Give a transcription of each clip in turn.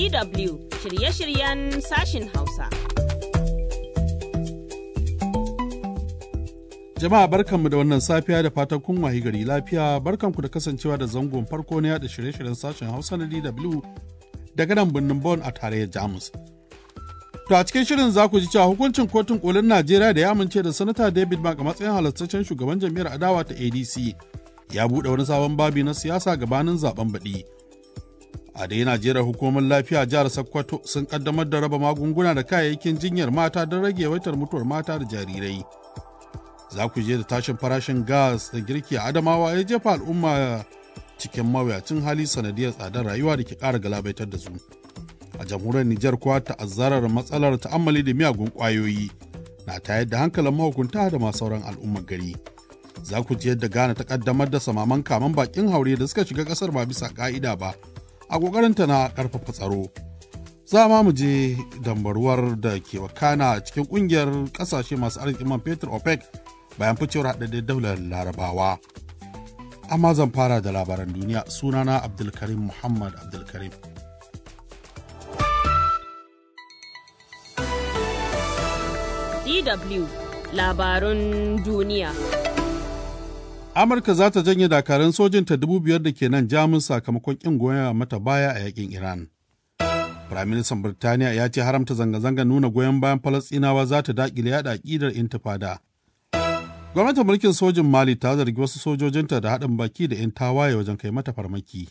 DW shirye-shiryen sashin Hausa. Jama'a barkanmu da wannan safiya da fatan kun wahi gari lafiya barkanku da kasancewa da zangon farko na yada shirye-shiryen sashen Hausa na DW daga nan birnin Bonn a tarayyar Jamus. To a cikin shirin za ku ji cewa hukuncin kotun kolin Najeriya da ya amince da sanata David Mark a matsayin halastaccen shugaban jam'iyyar adawa ta ADC ya buɗe wani sabon babi na siyasa gabanin zaben baɗi. A dai Najeriya hukumar lafiya jihar Sokoto sun kaddamar da raba magunguna da kayayyakin jinyar mata don rage yawaitar mutuwar mata da jarirai. Za ku je da tashin farashin gas da girki a Adamawa ya jefa al'umma cikin mawuyacin hali sanadiyar tsadar rayuwa da ke ƙara galabaitar da su. A jamhuriyar Nijar kuwa ta'azzarar matsalar ta'ammali da miyagun ƙwayoyi na tayar da hankalin mahukunta da ma sauran al'ummar gari. Za ku ji yadda Ghana ta kaddamar da samaman kaman bakin haure da suka shiga ƙasar ba bisa ƙa'ida ba a ƙoƙarinta na ƙarfafa tsaro. Za ma mu je dambaruwar da ke wakana cikin ƙungiyar ƙasashe masu arzikin man fetur OPEC bayan ficewar haɗaɗɗen daular larabawa. Amma zan fara da labaran duniya sunana Abdulkarim Muhammad Abdulkarim. DW labarun duniya. Amurka za ta janye dakarun sojinta dubu biyar da ke nan Jamus sakamakon ƙin goyon mata baya a yakin Iran. Firaministan Birtaniya ya ce haramta zanga-zanga nuna goyon bayan Falasɗinawa za ta daƙile yaɗa aƙidar intifada. Gwamnatin mulkin sojin Mali ta zargi wasu sojojinta da haɗin baki da 'yan tawaye wajen kai mata farmaki.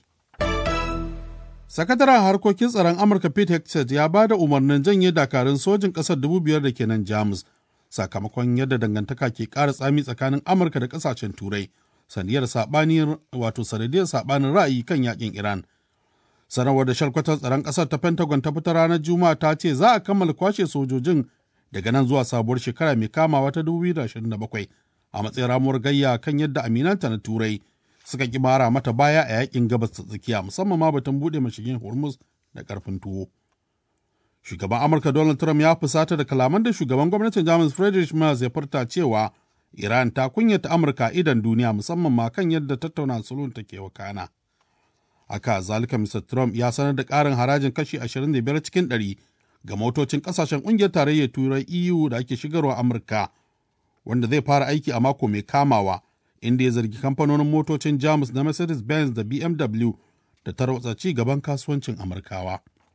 Sakataren harkokin tsaron Amurka Pete Hegseth ya ba da umarnin janye dakarun sojin ƙasar dubu biyar da ke nan Jamus sakamakon yadda dangantaka ke ƙara tsami tsakanin Amurka da ƙasashen Turai sanadiyar saɓanin wato sanadiyar saɓanin ra'ayi kan yakin Iran. Sanarwar da shalkwatar tsaron ƙasar ta Pentagon ta fitar ranar Juma'a ta ce za a kammala kwashe sojojin daga nan zuwa sabuwar shekara mai kamawa ta 2027 a matsayin ramuwar gayya kan yadda aminanta na Turai suka ki mara mata baya a yakin gabas ta tsakiya musamman ma batun buɗe mashigin Hormuz da ƙarfin tuwo. Shugaban Amurka Donald Trump ya fusata da kalaman da shugaban gwamnatin Jamus Friedrich Merz ya furta cewa Iran ta kunyata Amurka idan duniya musamman ma kan yadda tattauna sulhun take wakana. Haka zalika Mr. Trump ya sanar da ƙarin harajin kashi 25 cikin 100 ga motocin ƙasashen ƙungiyar tarayyar Turai EU da ake shigarwa Amurka, wanda zai fara aiki a mako mai kamawa, inda ya zargi kamfanonin motocin Jamus na Mercedes-Benz da BMW da tarwatsa ci gaban kasuwancin Amurkawa.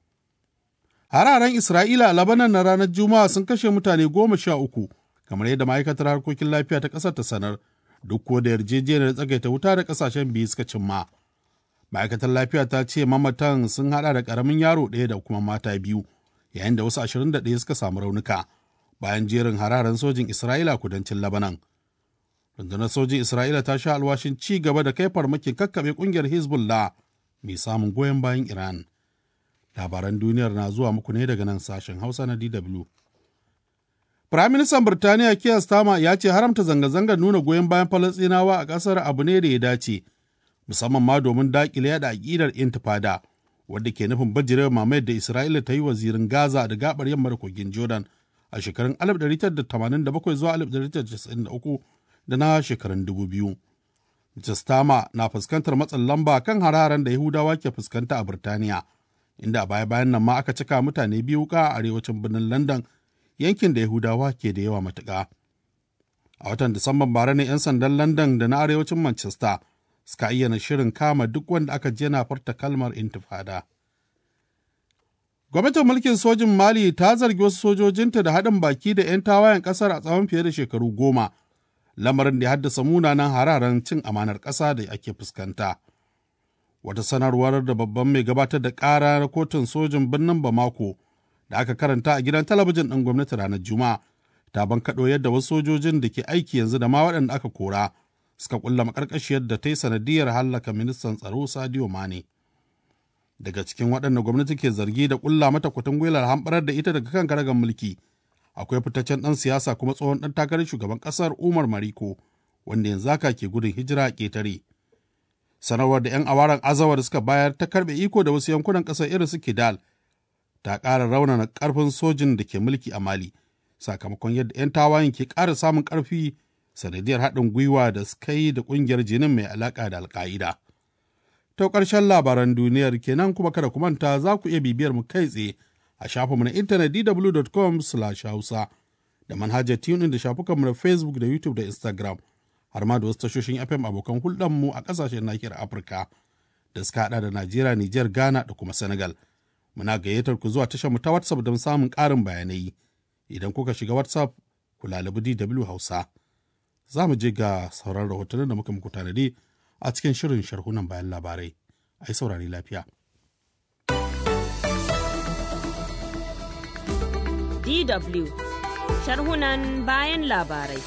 Hararen Isra'ila a Labanan na ranar Juma'a sun kashe mutane goma sha uku, kamar yadda ma'aikatar harkokin lafiya ta ƙasar ta sanar, duk kuwa da yarjejeniyar tsagaita wuta da ƙasashen biyu suka cimma. Ma'aikatar lafiya ta ce mamatan sun haɗa da ƙaramin yaro ɗaya da kuma mata biyu, yayin da wasu ashirin da ɗaya suka samu raunuka, bayan jerin hararen sojin Isra'ila kudancin Labanan. Rundunar sojin Isra'ila ta sha alwashin ci gaba da kai farmakin kakkaɓe ƙungiyar Hezbollah mai samun goyon bayan Iran. labaran duniyar na zuwa muku ne daga nan sashen hausa na dw firaministan birtaniya keir starmer ya ce haramta zanga-zangar nuna goyon bayan falasɗinawa a ƙasar abu ne da ya dace musamman ma domin daƙile yada aƙidar intifada wadda ke nufin bajirewa mamayar da isra'ila ta yi wa zirin gaza da gabar yamma da kogin jordan a shekarun 1987 zuwa 1993 da na shekarun 2000 Mr. Starmer na fuskantar matsin lamba kan hararen da Yahudawa ke fuskanta a Birtaniya. inda a baya-bayan nan ma aka cika mutane biyu wuka a arewacin birnin London yankin da Yahudawa ke da yawa matuƙa. A watan Disamban bara ne 'yan sandan London da na arewacin Manchester suka ayyana shirin kama duk wanda aka je na farta kalmar intifada. Gwamnatin mulkin sojin Mali ta zargi wasu sojojinta da haɗin baki da 'yan tawayen ƙasar a tsawon fiye da shekaru goma, lamarin da ya haddasa munanan hararen cin amanar ƙasa da ake fuskanta. wata sanarwar da babban mai gabatar da ƙara na kotun sojin birnin Bamako da aka karanta a gidan talabijin ɗin gwamnati ranar Juma'a ta bankaɗo yadda wasu sojojin da ke aiki yanzu da ma waɗanda aka kora suka ƙulla maƙarƙashiyar da ta yi sanadiyar hallaka ministan tsaro Sadio Mane. Daga cikin waɗanda gwamnati ke zargi da ƙulla mata kutun gwilar hamɓarar da ita daga kan karagar mulki akwai fitaccen ɗan siyasa kuma tsohon ɗan takarar shugaban ƙasar Umar Mariko wanda yanzu haka ke gudun hijira a ƙetare. sanarwar da 'yan awaran azawar suka bayar ta karbe iko da wasu yankunan ƙasar irin su kidal ta ƙara raunana ƙarfin sojin da ke mulki a mali sakamakon yadda 'yan tawayen ke ƙara samun ƙarfi sanadiyar haɗin gwiwa da suka yi da ƙungiyar jinin mai alaƙa da alƙa'ida Ta ƙarshen labaran duniyar kenan kuma kada ku manta za ku iya bibiyar mu kai tsaye a shafinmu na intanet dw.com hausa da manhajar tunin da shafukanmu na Facebook da YouTube da Instagram har ma da wasu tashoshin FM abokan hulɗarmu a ƙasashen nahiyar Afirka da suka haɗa da Najeriya, Nijar, Ghana da kuma Senegal. Muna gayyatar ku zuwa tashar mu ta WhatsApp don samun ƙarin bayanai. Idan kuka shiga WhatsApp, ku lalabi DW Hausa. Za mu je ga sauran rahotannin da muka muku tanadi a cikin shirin sharhunan bayan labarai. Ai saurari lafiya. DW sharhunan bayan labarai.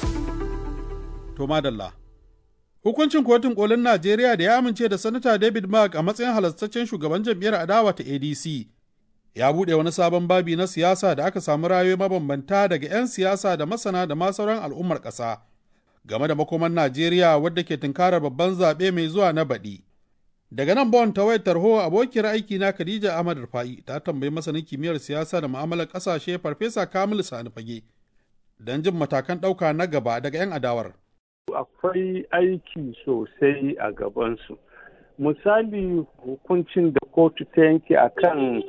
To madalla. Hukuncin kotun kolin Najeriya da ya amince da Sanata David Mark a matsayin halastaccen shugaban jam'iyyar adawa ta ADC ya buɗe wani sabon babi na siyasa da aka samu rayoyi mabambanta daga 'yan siyasa da masana da ma sauran al'ummar ƙasa game da makoman Najeriya wadda ke tunkarar babban zaɓe mai zuwa na baɗi. Daga nan Bon ta wayar tarho abokiyar aiki na Khadija Ahmad Rufa'i ta tambayi masanin kimiyyar siyasa da mu'amalar ƙasashe Farfesa Kamilu Sani Fage don jin matakan ɗauka na gaba daga 'yan adawar. Akwai aiki sosai a gabansu. Misali hukuncin da kotu ta yanke a kan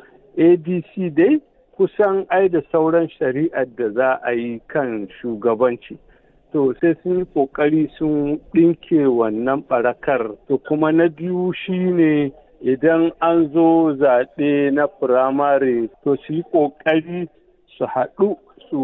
ADC dai kusan ai da sauran shari'ar da za a yi kan shugabanci. to sai sun yi kokari sun ɗinke wannan barakar to kuma na biyu shine idan an zo zaɓe na firamare to su yi kokari su haɗu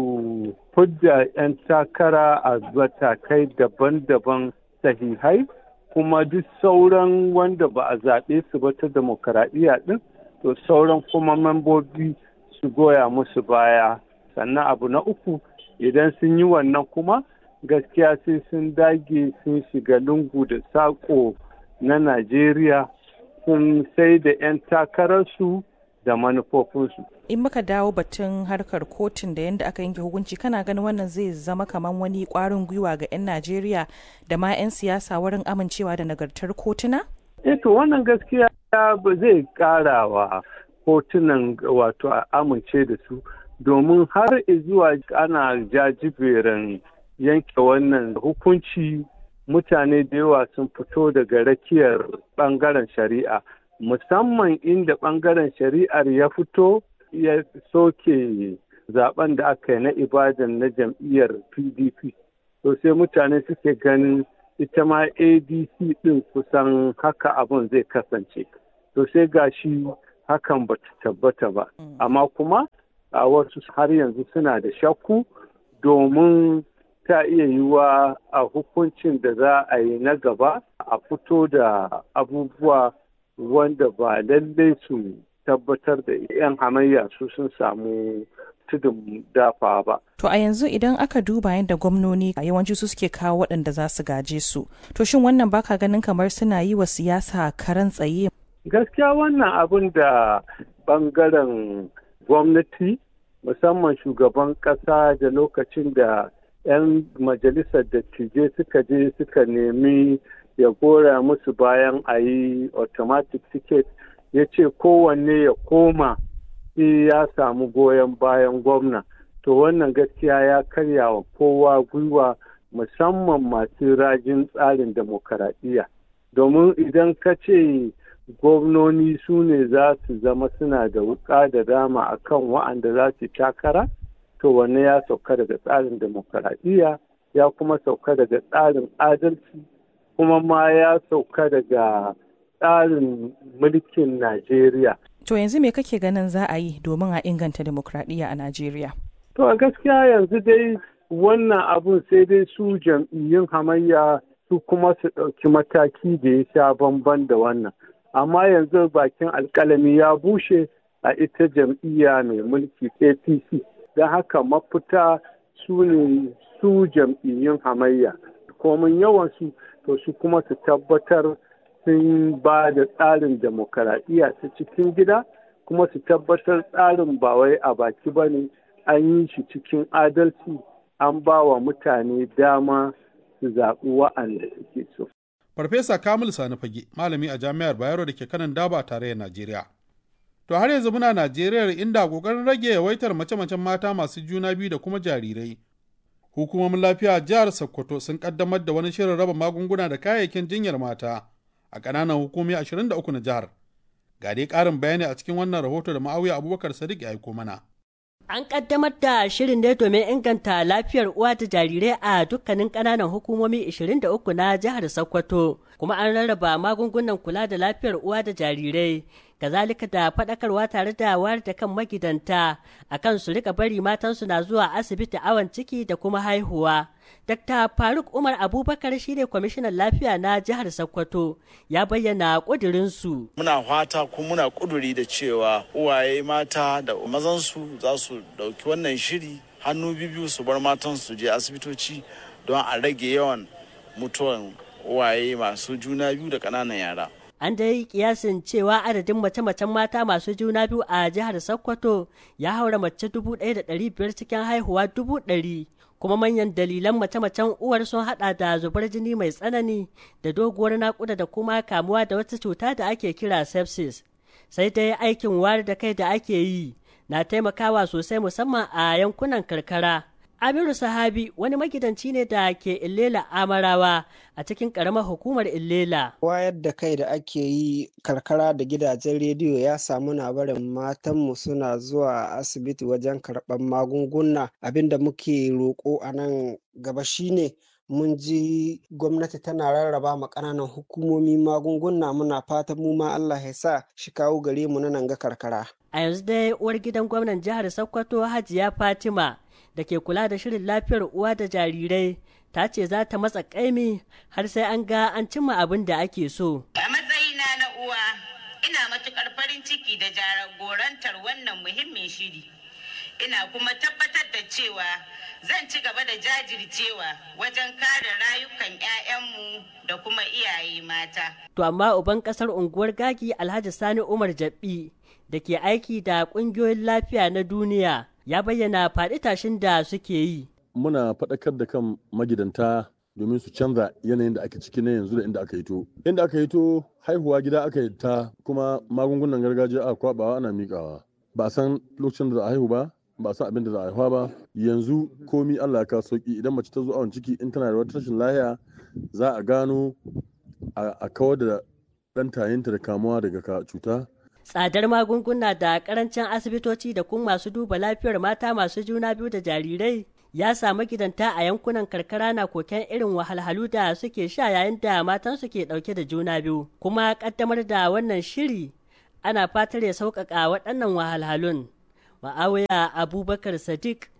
su fidda 'yan takara a matakai daban-daban sahihai kuma duk sauran wanda ba a zaɓe su ba ta demokaradiyya ɗin to sauran kuma membobi su goya musu baya sannan abu na uku idan sun yi wannan kuma gaskiya sai sun dage sun shiga lungu da saƙo na Najeriya sun sai da 'yan takararsu da manufofinsu. In muka dawo batun harkar kotun da yadda aka yanke hukunci kana ganin wannan zai zama kamar wani ƙwarin gwiwa ga 'yan Najeriya da ma 'yan siyasa wurin amincewa da nagartar kotuna? Eto wannan gaskiya ba zai ƙarawa kotunan wato a amince da su domin har zuwa ana jajiberin yanke wannan hukunci mutane da yawa sun fito daga rakiyar bangaren shari'a musamman inda bangaren shari'ar ya fito ya soke zaben da aka yi na ibadan na jam'iyyar pdp to sai mutane suke ganin ita ma adc din kusan haka abin zai kasance to sai gashi hakan ba ta tabbata ba amma kuma a wasu har yanzu suna da shakku domin ta iya yiwuwa a hukuncin da za a yi na gaba a fito da abubuwa wanda ba lallai su tabbatar da 'yan hamayya su sun samu tudun dafa ba. To a yanzu idan aka duba yadda gwamnoni yawanci su suke kawo waɗanda za su gaje su. To shin wannan baka ganin kamar suna yi wa siyasa karan tsaye? Gaskiya wannan abin da bangaren gwamnati musamman shugaban ƙasa da lokacin da 'yan majalisar dattijai suka je suka nemi ya gora musu bayan a yi automatic ticket ya ce kowanne ya koma sai ya samu goyon bayan gwamna to wannan gaskiya ya karya wa kowa gwiwa musamman masu rajin tsarin demokaradiyya domin idan ka ce gwamnoni su ne za su zama suna da wuka da dama akan wa'anda za su takara to wanne ya sauka daga tsarin demokaradiyya ya kuma sauka daga tsarin adalci kuma ma ya sauka daga tsarin mulkin najeriya to yanzu me kake ganin za a yi domin a inganta demokradiyya a najeriya to a gaskiya yanzu dai wannan abun sai dai su jam'iyyun hamayya su kuma su ɗauki mataki da ya sha bamban da wannan amma yanzu bakin alkalami ya bushe a ita jam'iyya mai mulki apc don haka mafita su ne su jam'iyyun hamayya komin yawansu to su kuma su tabbatar sun ba da tsarin demokaradiyya ta cikin gida kuma su tabbatar tsarin ba wai a baki ba ne an yi shi cikin adalci an ba wa mutane dama su zaɓi wa'anda suke so. Farfesa Kamil Sani Fage, malami a Jami'ar Bayero da ke kanan daba tarayyar Najeriya. To har yanzu muna Najeriya inda kokarin rage yawaitar mace-macen mata masu juna biyu da kuma jarirai. Hukumomin lafiya jihar Sokoto sun kaddamar da wani shirin raba magunguna da kayayyakin jinyar mata a ƙananan hukumi 23 na jihar. Ga dai ƙarin bayani a cikin wannan rahoto da ma'auya Abubakar Sadiq ya aiko mana. An kaddamar da shirin ne domin inganta lafiyar uwa da jarirai a dukkanin ƙananan hukumomi 23 na jihar Sokoto, kuma an rarraba magungunan kula da lafiyar uwa da jarirai, kazalika da faɗakarwa tare da wayar da kan magidanta akan su rika bari matansu na zuwa asibiti awon ciki da kuma haihuwa. Dr. Faruk Umar Abubakar shine kwamishinan lafiya na jihar Sokoto ya bayyana ƙudurinsu. Muna fata kuma muna ƙuduri da cewa uwaye mata da mazansu za su ɗauki wannan shiri hannu biyu su bar matan su je asibitoci don a rage yawan mutuwan uwaye masu juna biyu da ƙananan yara. An dai kiyasin cewa adadin mace-macen mata masu juna biyu a jihar Sokoto ya haura mace dubu ɗaya da ɗari biyar cikin haihuwa dubu ɗari. kuma manyan dalilan mace-macen uwar sun hada da zubar jini mai tsanani da doguwar nakuda da kuma kamuwa da wata cuta da ake kira sepsis sai dai aikin wayar da kai da ake yi na taimakawa sosai musamman a yankunan karkara amiru sahabi wani magidanci ne da ke illela amarawa a cikin karamar hukumar illela wayar da kai da ake yi karkara da gidajen rediyo ya samu na barin matanmu suna zuwa asibiti wajen karɓar magunguna abinda muke roƙo a nan gaba shine mun ji gwamnati tana rarraba ma ƙananan hukumomi magunguna muna fatan mu ma Allah ya sa shi kawo gare mu na nan ga karkara. A yanzu dai uwar gidan gwamnan jihar Sokoto Hajiya Fatima da ke kula da shirin lafiyar uwa da jarirai ta ce za ta matsa ƙaimi har sai an ga an cimma abin da ake so. A matsayina na uwa ina matuƙar farin ciki da jagorantar wannan muhimmin shiri. Ina kuma tabbatar da cewa zan ci gaba da jajircewa wajen kare rayukan 'ya'yanmu da kuma iyaye mata. To amma uban ƙasar unguwar gagi Alhaji Sani Umar Jabbi da ke aiki da ƙungiyoyin lafiya na duniya ya bayyana faɗi tashin da suke yi. Muna faɗakar da kan magidanta domin su canza yanayin da ake ciki na yanzu da inda aka hito. Inda aka hito haihuwa gida aka yi ta kuma magungunan gargajiya a kwabawa ana miƙawa. Ba a san lokacin da za a haihu ba, ba a san abin da za a haihuwa ba. Yanzu komi Allah ka sauki idan mace ta zo awon ciki in tana da wata rashin lahiya za a gano a kawar da ɗan tayinta da kamuwa daga cuta tsadar magunguna da karancin asibitoci da kuma masu duba lafiyar mata masu juna biyu da jarirai ya samu gidanta a yankunan karkara na koken irin wahalhalu da suke sha yayin da matan ke dauke da juna biyu kuma kaddamar da wannan shiri ana fatar ya sauƙaƙa waɗannan wahalhalun ma'awiya abubakar sadiq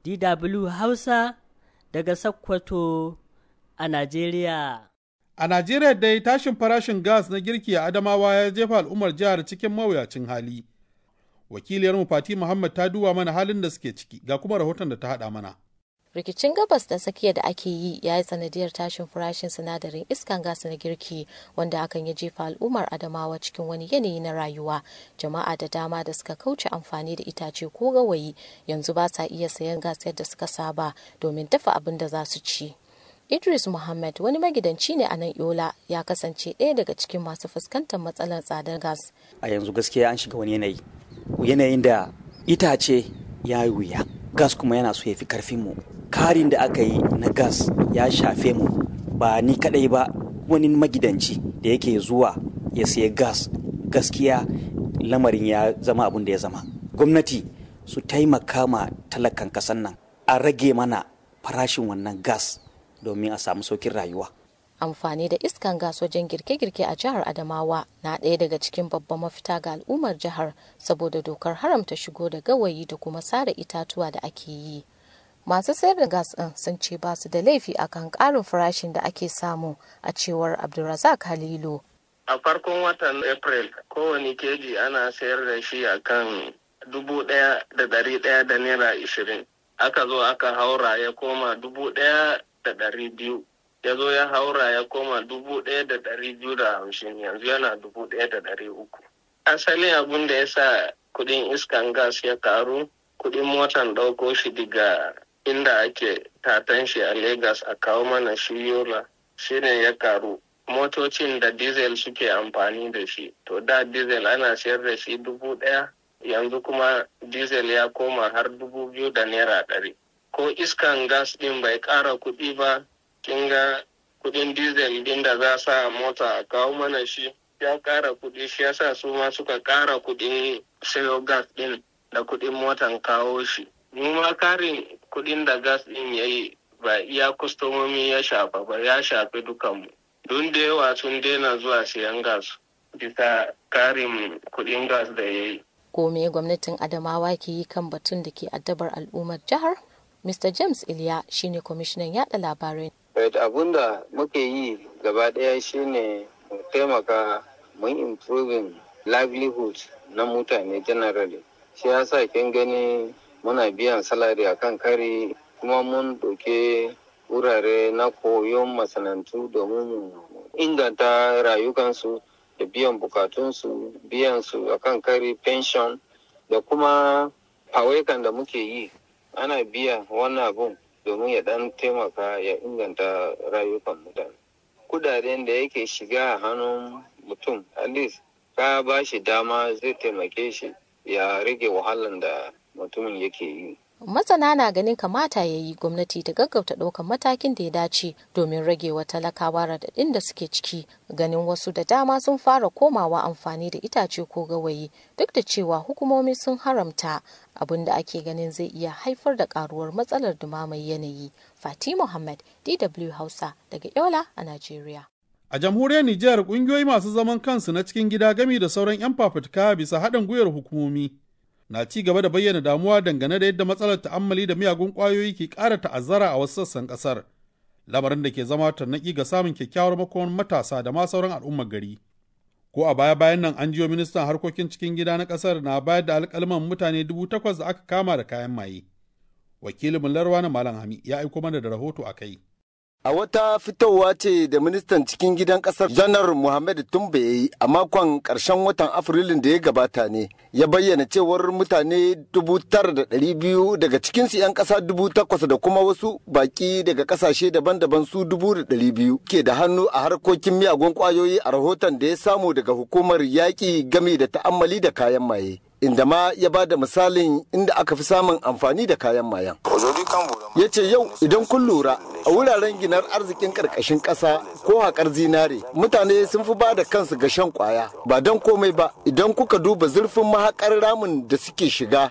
dw hausa daga sokoto a najeriya A Najeriya dai tashin farashin gas na girki a Adamawa ya jefa al'ummar jihar cikin mawuyacin hali. Wakiliyar Fati Muhammad ta duba mana halin da suke ciki ga kuma rahoton da ta haɗa mana. rikicin gabas da tsakiya da ake yi ya yi sanadiyar tashin farashin sinadarin iskan gas na girki wanda hakan ya jefa al'ummar adamawa cikin wani yanayi na rayuwa jama'a da dama da suka kauce amfani da itace ko gawayi yanzu ba sa iya sayan gas yadda suka saba domin dafa abin da za su ci Idris Muhammad wani magidanci ne a nan Yola ya kasance ɗaya daga cikin masu fuskantar matsalar tsadar gas. A yanzu gaskiya an shiga wani yanayi. Yanayin da itace ya yi wuya. Gas kuma yana so ya fi karfin mu. Karin da aka yi na gas ya shafe mu ba ni kadai ba wani magidanci da yake zuwa ya siya gas gaskiya lamarin ya zama abin da ya zama. Gwamnati su taimaka ma talakan kasan nan a rage mana farashin wannan gas domin a samu saukin rayuwa. Amfani da iskan gas wajen girke-girke a jihar Adamawa na ɗaya daga cikin babban mafita ga al'ummar jihar saboda dokar haramta shigo da gawayi da kuma sare itatuwa da ake yi. Masu sayar da gas ɗin sun ce ba su da laifi akan ƙarin farashin da ake samu a cewar Abdulrazak Halilu. A farkon watan April kowane keji ana sayar da shi akan dubu ɗaya da ɗari ɗaya da naira ishirin. Aka zo aka haura ya koma dubu ɗaya da ɗari biyu ya zo ya haura ya koma dubu ɗaya da ɗari biyu da hamsin yanzu yana dubu ɗaya da ɗari uku asalin abin da ya sa kuɗin iskan gas ya karu kuɗin motan ɗauko shi daga inda ake tatan shi a Legas a kawo mana shi yola shine ya karu motocin da diesel suke amfani da shi to da diesel ana sayar da shi dubu ɗaya yanzu kuma diesel ya koma har dubu biyu da naira ɗari ko iskan gas din bai ƙara kuɗi ba kin ga kudin diesel din da za sa mota a kawo mana shi ya kara kudi shi yasa su ma suka kara kudin sayo gas din da kudin motan kawo shi mu ma karin kudin da gas din ya yi ba iya kustomomi ya shafa ba ya shafi dukanmu don da yawa sun daina zuwa siyan gas bisa karin kudin gas da ya yi ko me gwamnatin adamawa ke yi kan batun da ke addabar al'ummar jihar mr james iliya shine kwamishinan yada labarai abun da muke yi gaba daya shine mu taimaka mun improving livelihood na mutane generally shi yasa kin gani muna biyan salari akan kari kuma mun ɗauke wurare na koyon masana'antu domin mu inganta rayukansu da biyan bukatunsu biyan su akan kari pension da kuma fawaikan da muke yi ana biya wannan abun domin ya dan taimaka ya inganta rayukan mutane kudaden da yake shiga a hannun mutum at least ka ba shi dama zai taimake shi ya rage wahalan da mutumin yake yi masana na ganin kamata ya yi gwamnati ta gaggauta ɗaukar matakin da ya dace domin rage wa talakawa raɗaɗin da suke ciki ganin wasu da dama sun fara komawa amfani da itace ko gawayi duk da cewa hukumomi sun haramta abin da ake ganin zai iya haifar da karuwar matsalar dumamar yanayi fati muhammad dw hausa daga yola a najeriya a jamhuriyar nijar kungiyoyi masu zaman kansu na cikin gida gami da sauran 'yan fafutuka bisa haɗin gwiwar hukumomi na ci gaba da bayyana damuwa dangane da yadda matsalar ta'ammali da miyagun ƙwayoyi ke ƙara ta'azzara a wasu sassan ƙasar lamarin da ke zama tarnaƙi ga samun kyakkyawar makoman matasa da ma sauran al'ummar gari ko a baya bayan nan an jiyo ministan harkokin cikin gida na ƙasar na bayar da alƙalman mutane dubu takwas da aka kama da kayan maye wakilin larwa na malam hami ya aiko mana da rahoto a kai A wata fitowa ce da ministan cikin gidan kasar janar Muhammad Tumbe ya yi a makon ƙarshen watan Afrilun da ya gabata ne, ya bayyana cewar mutane dubu tara da ɗari biyu daga cikinsu 'yan ƙasa dubu takwas da kuma wasu baƙi daga ƙasashe daban-daban su dubu da ɗari biyu ke da hannu a harkokin miyagun ƙwayoyi a rahoton da ya samu daga hukumar yaƙi game da ta'ammali da kayan maye. inda ma ya ba da misalin inda aka fi samun amfani da kayan mayan. Ya ce yau idan kun lura a wuraren ginar arzikin ƙarƙashin ƙasa ko haƙar zinare mutane sun fi ba da kansu ga shan ƙwaya ba don komai ba idan kuka duba zurfin mahaƙar ramin da suke shiga.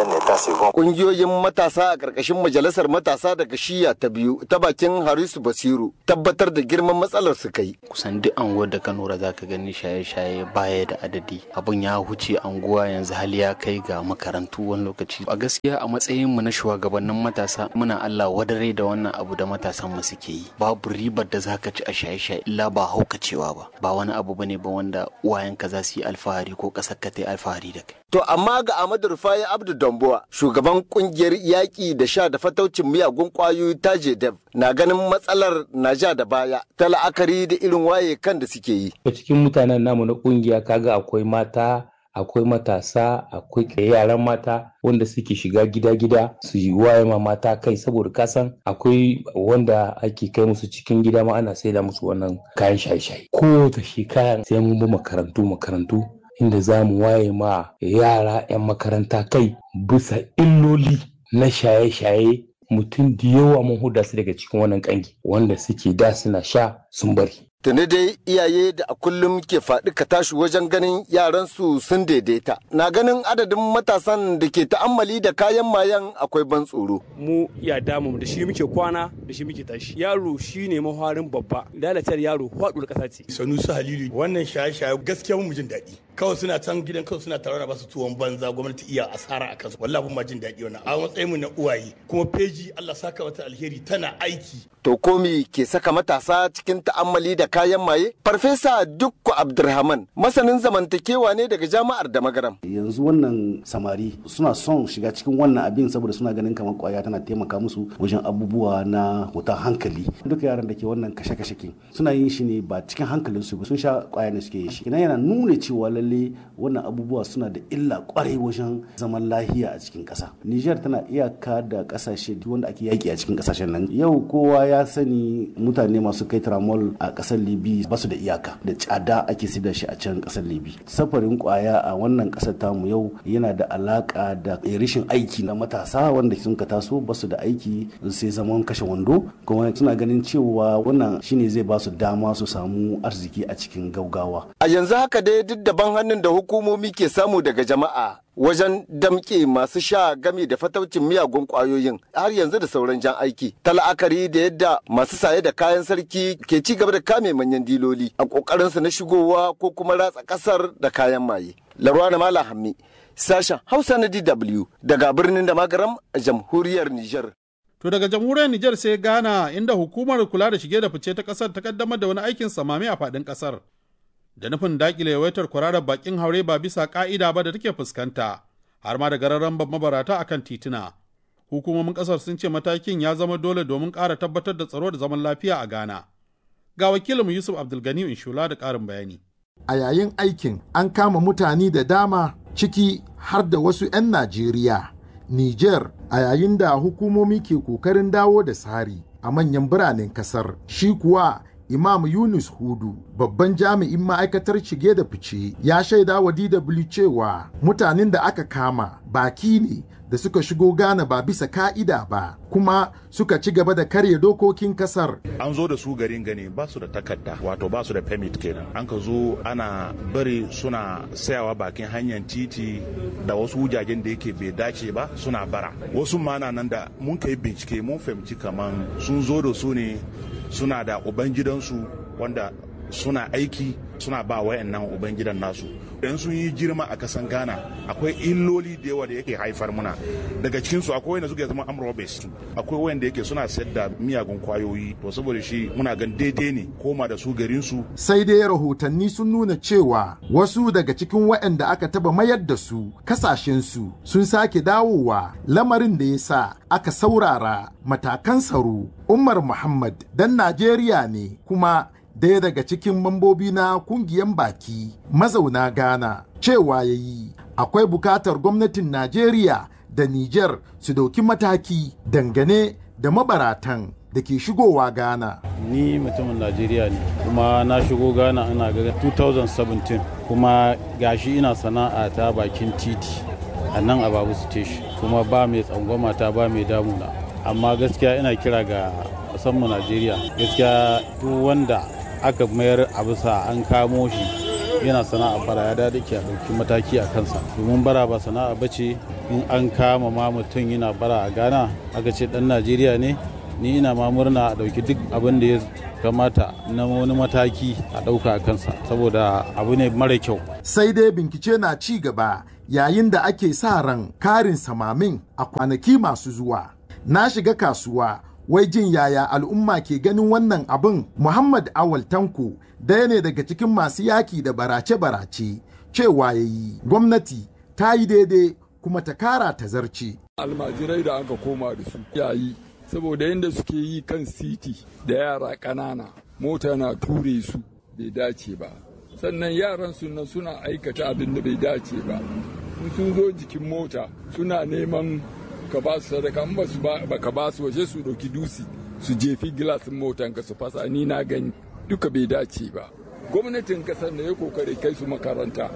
Ƙungiyoyin matasa a ƙarƙashin majalisar matasa daga shiya ta biyu ta bakin Harisu Basiru tabbatar da girman matsalar su kai. Kusan duk anguwar da ka nura za ka gani shaye-shaye baya da adadi abun ya huce anguwa yanzu hali ya kai ga makarantu wani lokaci a gaskiya a matsayin mu na shugabannin matasa muna Allah wadare da wannan abu da matasan mu suke yi babu ribar da zaka ci a shaye-shaye illa ba haukacewa ba ba wani abu bane ba wanda uwayenka za su yi alfahari ko kasar ka ta yi alfahari da kai To amma ga Ahmadu Rufai Abdu Dambuwa, shugaban kungiyar yaƙi da sha da fataucin miyagun ƙwayoyi ta Dev na ganin matsalar na ja da baya ta la'akari da irin waye kan da suke yi. Cikin mutanen namu na kungiya kaga akwai mata akwai matasa akwai yaran mata wanda suke shiga gida-gida su yi waye ma mata kai saboda kasan akwai wanda ake kai musu cikin gida ma ana saida musu wannan kayan shaye-shaye kowace shekara sai mun bi makarantu makarantu inda za mu waye ma yara 'yan makaranta kai bisa illoli na shaye-shaye mutum da yawa mun huda su daga cikin wannan kangi wanda suke da suna sha sun bari Tuni dai iyaye da a kullum ke faɗi ka tashi wajen ganin yaransu sun daidaita. Na ganin adadin matasan da ke ta'ammali da kayan mayan akwai ban tsoro. Mu ya damu da shi muke kwana da shi muke tashi. Yaro shi ne maharin babba. Lalatar yaro faɗuwar ƙasa ce. Sanusi Halilu wannan shaye-shaye gaskiya mu jin daɗi. Kawai suna can gidan kawai suna tare da basu tuwon banza gwamnati iya asara a kansu. Wallahi ma jin daɗi wannan. A matsayin mu na uwaye kuma feji Allah saka wata alheri tana aiki. To komi ke saka matasa cikin ta'ammali da kayan maye? Farfesa Dukku Abdulrahman masanin zamantakewa ne daga jami'ar da magaram. Yanzu wannan samari suna son shiga cikin wannan abin saboda suna ganin kamar kwaya tana taimaka musu wajen abubuwa na hutan hankali. Duka yaran da ke wannan kashe-kashe kin suna yin shi ne ba cikin hankalin su ba sun sha kwaya ne suke yin shi. Ina yana nuna cewa lalle lalle wannan abubuwa suna da illa kwarai wajen zaman lahiya a cikin ƙasa niger tana iyaka da ƙasashe wanda ake yaƙi a cikin ƙasashen nan yau kowa ya sani mutane masu kai tramol a ƙasar libi ba su da iyaka da tsada ake sida shi a can ƙasar libi safarin kwaya a wannan ƙasar tamu yau yana da alaƙa da rashin aiki na matasa wanda sun ka taso ba su da aiki sai zaman kashe wando kuma suna ganin cewa wannan shine zai ba su dama su samu arziki a cikin gaugawa a yanzu haka dai duk daban hannun da hukumomi ke samu daga jama'a wajen damƙe masu sha game da fataucin miyagun ƙwayoyin har yanzu da sauran jan aiki ta la'akari da yadda masu saye da kayan sarki ke ci gaba da kame manyan diloli a ƙoƙarinsu na shigowa ko kuma ratsa ƙasar da kayan maye larwana mala hammi sashen hausa na dw daga birnin da magaram a jamhuriyar niger To daga jamhuriyar Nijar sai Ghana inda hukumar kula da shige da fice ta ƙasar ta kaddamar da wani aikin samami a faɗin ƙasar. Da nufin daƙile yawaitar kwararar bakin haure ba bisa ƙa'ida ba da take fuskanta, har ma da gararan mabarata akan tituna. Hukumomin ƙasar sun ce matakin ya zama dole domin ƙara tabbatar da tsaro da zaman lafiya a Ghana. Ga wakilinmu Yusuf Abdulgani Inshula da ƙarin bayani. A yayin aikin an kama mutane da dama ciki har da wasu 'yan Najeriya. Niger a yayin da hukumomi ke kokarin dawo da tsari a manyan biranen kasar shi kuwa Imam Yunus Hudu babban jami'in ma'aikatar shige da fice ya shaida wa DW cewa mutanen da aka kama baki ne da suka shigo Ghana ba bisa ka'ida ba kuma suka ci gaba da karya dokokin kasar. An zo da su garin gani ba su da takarda wato ba su da permit kenan. An ka zo ana bari suna sayawa bakin hanyar titi da wasu wujajen da yake bai dace ba suna bara. Wasu mana nan da mun kai bincike mun fahimci kaman sun zo da su ne suna da ubangidansu wanda suna aiki suna ba wayannan ubangidan nasu idan sun yi girma a kasan ghana akwai illoli da yawa da yake haifar muna daga cikinsu akwai wanda suke zama amrobes akwai wanda yake suna sayar da miyagun kwayoyi to saboda shi muna gan daidai ne koma da su garinsu sai dai rahotanni sun nuna cewa wasu daga cikin waɗanda aka taba mayar da su kasashensu sun sake dawowa lamarin da ya sa aka saurara matakan tsaro umar muhammad dan najeriya ne kuma daya daga cikin mambobi na kungiyan baki mazauna Ghana cewa ya yi akwai bukatar gwamnatin Najeriya da Nijar su dauki mataki dangane da mabaratan da ke shigowa Ghana. Ni mutumin Najeriya ne kuma na shigo Ghana ana ga 2017 kuma gashi ina sana'a ta bakin titi a nan a Babu Station kuma ba mai tsangwama ta ba mai damuna amma gaskiya ina kira ga musamman Najeriya gaskiya duk wanda aka mayar a bisa an kamo shi yana sana'a bara ya dade ke a ɗauki mataki a kansa domin bara ba sana'a ba ce in an kama ma mutum yana bara a ghana aka ce ɗan najeriya ne ni ina ma murna a ɗauki duk abin da ya kamata na wani mataki a ɗauka a kansa saboda abu ne mara kyau sai dai bincike na ci gaba yayin da ake sa ran karin samamin a kwanaki masu zuwa na shiga kasuwa wai jin yaya al'umma ke ganin wannan abin Muhammad Awal Tanko daya ne daga cikin masu yaki da barace-barace cewa ya yi gwamnati ta yi daidai kuma ta kara ta zarce. Almajirai da aka koma da su yayi saboda yadda suke yi kan siti da yara ƙanana mota na ture su bai dace ba sannan yaran suna suna aikata abin da bai dace ba sun zo jikin mota suna neman ka ba su sadaka in ba su ba ka ba su waje su ɗauki dusi su jefi gilasin motan ka su fasa ni na gani duka bai dace ba gwamnatin kasar da ya kokari kai su makaranta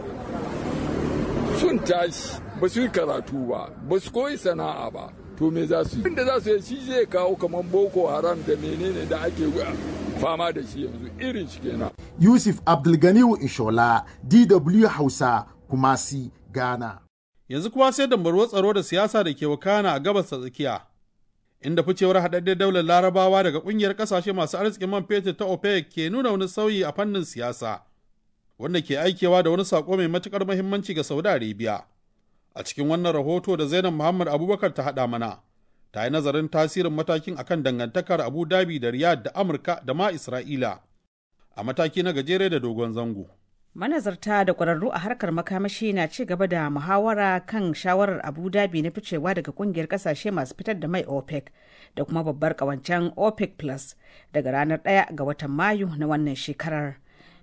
sun tashi ba su yi karatu ba ba su koyi sana'a ba to me za su yi inda za su yi shi zai kawo kamar boko haram da menene da ake fama da shi yanzu irin shi kenan yusuf abdulganiyu ishola dw hausa kumasi ghana yanzu kuma sai dambarwar tsaro da siyasa da ke wakana a gabas ta tsakiya inda ficewar haɗaɗɗen daular larabawa daga ƙungiyar ƙasashe masu arzikin man fetur ta opec ke nuna wani sauyi a fannin siyasa wanda ke aikewa da wani saƙo mai matuƙar muhimmanci ga saudi arabia a cikin wannan rahoto da zainab muhammad abubakar ta haɗa mana ta yi nazarin tasirin matakin akan dangantakar abu dhabi da riyadh da amurka da ma isra'ila a mataki na gajere da dogon zango manazarta da ƙwararru a harkar makamashi na ci gaba da muhawara kan shawarar abu dhabi na ficewa daga kungiyar kasashe masu fitar da mai opec da kuma babbar kawancen opec plus daga ranar 1 ga watan mayu na wannan shekarar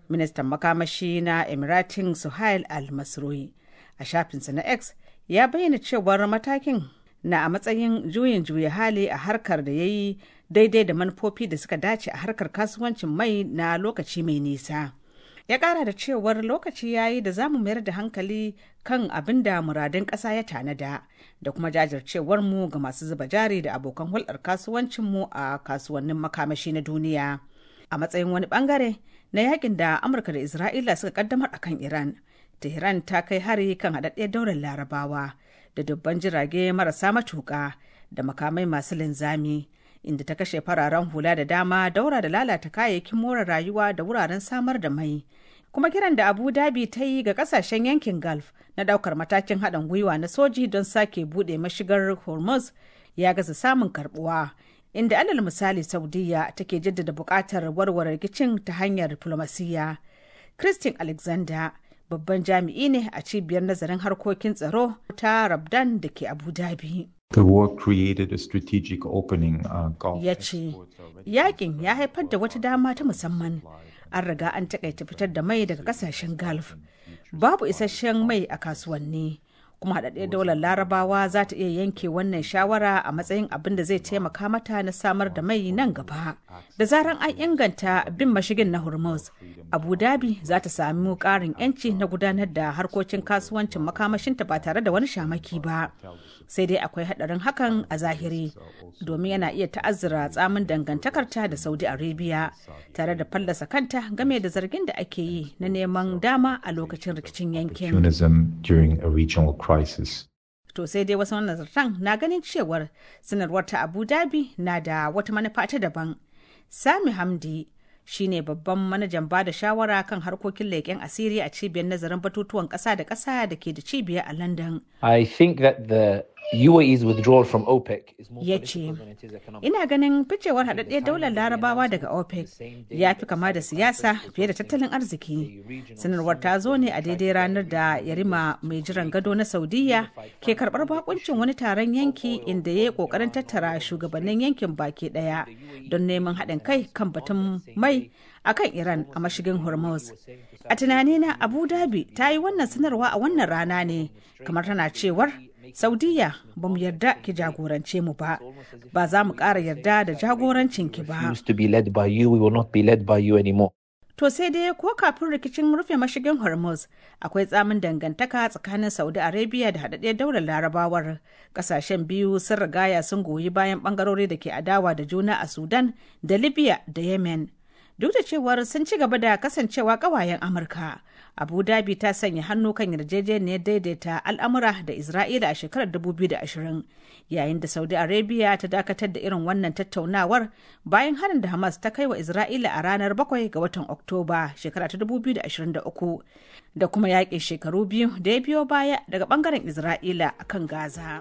ministan makamashi na emiratin suhail al-masroi a shafinsa na x ya bayyana cewar matakin na a matsayin juyin juya hali a harkar da ya yi daidai da manufofi da suka dace a harkar kasuwancin mai na lokaci mai nisa ya kara da cewar lokaci ya yi da za mu mayar da hankali kan abin da muradun ƙasa ya tanada da kuma jajircewar mu ga masu zuba jari da abokan hulɗar kasuwancinmu a kasuwannin makamashi na duniya a matsayin wani bangare na yakin da amurka da isra'ila suka kaddamar a kan iran tehran ta kai hari kan haɗaɗɗiyar daular larabawa da dubban jirage marasa matuƙa da makamai masu linzami inda ta kashe fararen hula da dama daura da lalata kayayyakin more rayuwa da wuraren samar da mai kuma kiran da abu dhabi ta yi ga kasashen yankin gulf na daukar matakin haɗin gwiwa na soji don sake buɗe mashigar hormuz ya gaza samun karbuwa inda alal misali saudiya take jaddada buƙatar warware rikicin ta hanyar diflomasiyya christine alexander babban jami'i ne a cibiyar nazarin harkokin tsaro ta rabdan da ke abu dhabi The war created a strategic opening uh, Gulf ya ce yakin ya haifar da wata dama ta musamman an riga an takaita fitar da mai daga kasashen gulf babu isasshen mai a kasuwanni kuma haɗaɗɗiyar daular larabawa za ta iya yanke wannan shawara a matsayin abin da zai taimaka mata na samar da mai nan gaba da zaran an inganta bin mashigin na hormuz abu dhabi za ta sami ƙarin 'yanci na gudanar da harkokin kasuwancin makamashinta ba tare da wani shamaki ba sai dai akwai haɗarin hakan a zahiri domin yana iya ta'azzara tsamin dangantakarta da saudi arabia tare da fallasa kanta game da zargin da ake yi na neman dama a lokacin rikicin yankin opportunism during a regional crisis. to sai dai wasu nazartan na ganin cewar sanarwar ta abu dhabi na da wata manufa ta daban sami hamdi shine babban manajan bada shawara kan harkokin leƙen asiri a cibiyar nazarin batutuwan ƙasa da ƙasa da ke da cibiyar a london I think that the UAE's withdrawal from OPEC is more ya ce ina ganin ficewar haɗaɗɗiyar daular larabawa daga opec ya fi kama da siyasa fiye da tattalin arziki sanarwar ta zo ne a daidai ranar da yarima mai jiran gado na saudiya ke karɓar bakuncin wani taron yanki inda ya yi ƙoƙarin tattara shugabannin yankin baki ɗaya don neman haɗin kai kan batun mai a kan iran a mashigin hormuz a tunanina abu dhabi ta yi wannan sanarwa a wannan rana ne kamar tana cewar saudiya ba mu yarda ki jagorance mu ba ba za mu ƙara yarda da jagorancin ki ba used to be led by you, we will not be led by you anymore. to sai dai ko kafin rikicin rufe mashigin hormuz akwai tsamin dangantaka tsakanin saudi arabia da haɗaɗɗiyar daular larabawar ƙasashen biyu sun rigaya sun goyi bayan ɓangarori da ke adawa da juna a sudan da libya da yemen duk da cewar sun ci gaba da kasancewa ƙawayen amurka abu dhabi ta sanya hannu kan yarjejeniyar daidaita al'amura da isra'ila a shekarar 2020 yayin da saudi arabia ta dakatar da irin wannan tattaunawar bayan harin da hamas ta kai wa isra'ila a ranar 7 ga watan oktoba shekara ta 2023 da kuma yaƙin shekaru biyu da ya biyo baya daga bangaren isra'ila akan gaza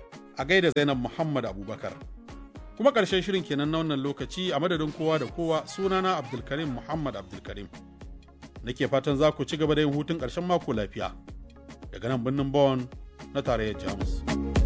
a gaida zainab muhammad abubakar kuma ƙarshen shirin kenan na wannan lokaci a madadin kowa da kowa sunana abdulkarim muhammad abdulkarim nake fatan za ku ci gaba da yin hutun ƙarshen mako lafiya daga nan birnin Bonn na tarayyar Jamus.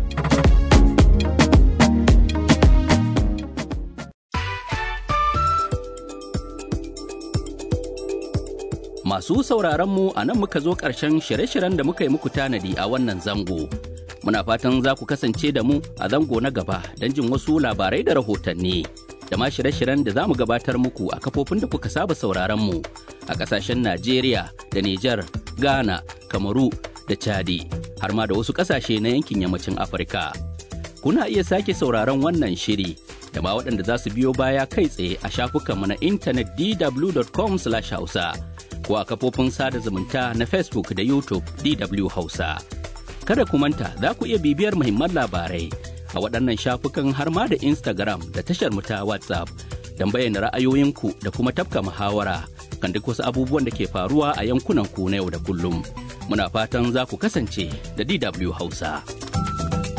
Masu sauraronmu a nan muka zo ƙarshen shirye-shiryen da muka yi muku tanadi a wannan zango. Muna fatan za ku kasance da mu a zango na gaba don jin wasu labarai da rahotanni. da ma shirye-shiryen da za mu gabatar muku a kafofin da kuka saba sauraron mu a kasashen Najeriya da Nijar, Ghana, Kamaru da Chadi har ma da wasu kasashe na yankin yammacin Afirka. Kuna iya sake sauraron wannan shiri da ma waɗanda za su biyo baya kai tsaye a shafukanmu na intanet dw.com/hausa ko a kafofin sada zumunta na Facebook da YouTube DW Hausa. Kada ku manta za ku iya bibiyar muhimman labarai a waɗannan shafukan har ma da Instagram da tashar mu ta WhatsApp don bayyana ra'ayoyinku da kuma tafka muhawara kan duk wasu abubuwan da ke faruwa a yankunan ku na yau da kullum. Muna fatan za ku kasance da DW Hausa.